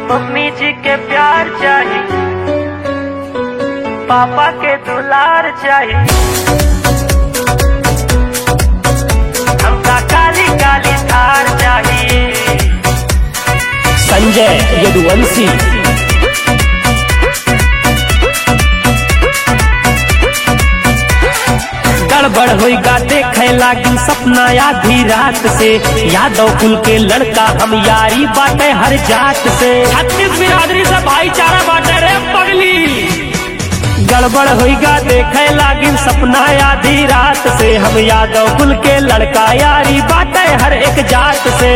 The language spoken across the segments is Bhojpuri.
मम्मी जी के प्यार चाहिए पापा के दुलार चाहिए हमका काली काली थार चाहिए संजय यदुवंशी गड़बड़ होगा देखे लागी सपना आधी रात से यादव कुल के लड़का हम यारी बाटे हर जात से छत्तीस बिरादरी से भाईचारा बाटे रे पगली गड़बड़ होगा देखे लागी सपना आधी रात से हम यादव कुल के लड़का यारी बाटे हर एक जात से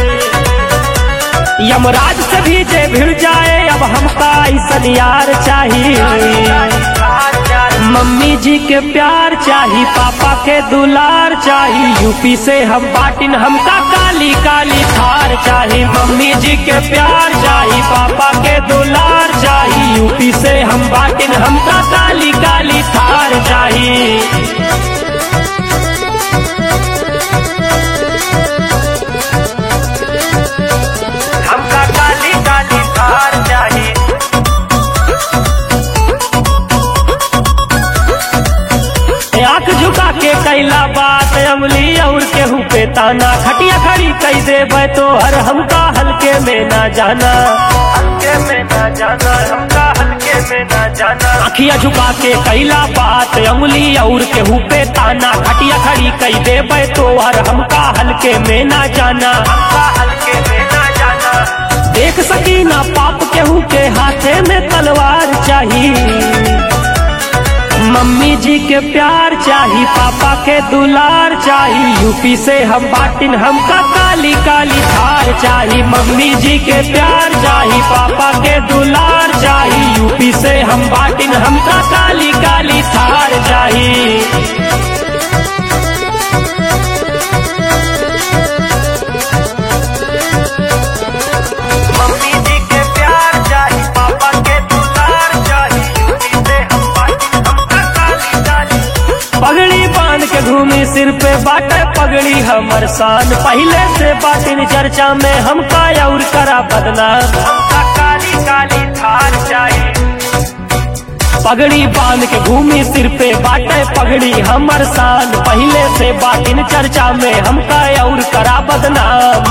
यमराज से भी जे भिड़ जाए अब हमका ऐसन यार चाहिए मम्मी जी के प्यार चाही पापा के दुलार चाही यूपी से हम बाटिन हमका काली काली थार चाही मम्मी जी के प्यार चाही पापा के दुलार चाही यूपी से हम बाटिन हमका काली काली थार चाही हमका काली काली थार चाहिए आंख झुका के कैला बात अमली और केहू पे ताना खटिया खड़ी कई देवे तो हर हमका हल्के में ना जाना हल्के में ना जाना हमका हल्के में ना जाना अखिया झुका के कैला बात अंगुली और केहू पे ताना खटिया खड़ी कई देवे तो हर हमका हल्के में ना जाना हमका हल्के में ना जाना देख सकी ना पाप केहू के हाथे में तलवार चाहिए मम्मी जी के प्यार चाही पापा के दुलार चाही यूपी से हम बाटिन हमका काली काली थार चाही मम्मी जी के प्यार चाही पापा के दुलार चाही यूपी से हम बाटिन हमका काली काली थार चाही मम्मी जी के प्यार चाहिए पापा के दुलार चाहिए यूपी से हम बाटी हमका काली काली पगड़ी बांध के घूमी सिर पे बाटे पगड़ी हमर शान पहले से बाटिन चर्चा में हमका और करा बदनाम हमका काली काली थार चाहिए पगड़ी बांध के घूमी सिर पे बाटे पगड़ी हमर शान पहले से बाटिन चर्चा में हमका और करा बदनाम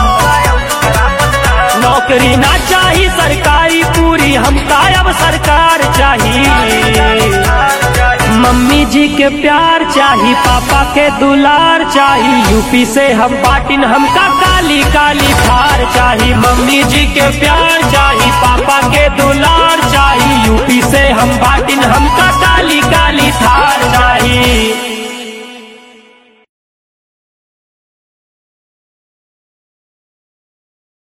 नौकरी ना चाही सरकारी पूरी हमका अब सरकार चाहिए मम्मी जी के प्यार चाही पापा के दुलार चाही यूपी से हम बाटिन हमका काली काली थार चाही मम्मी जी के प्यार चाही पापा के दुलार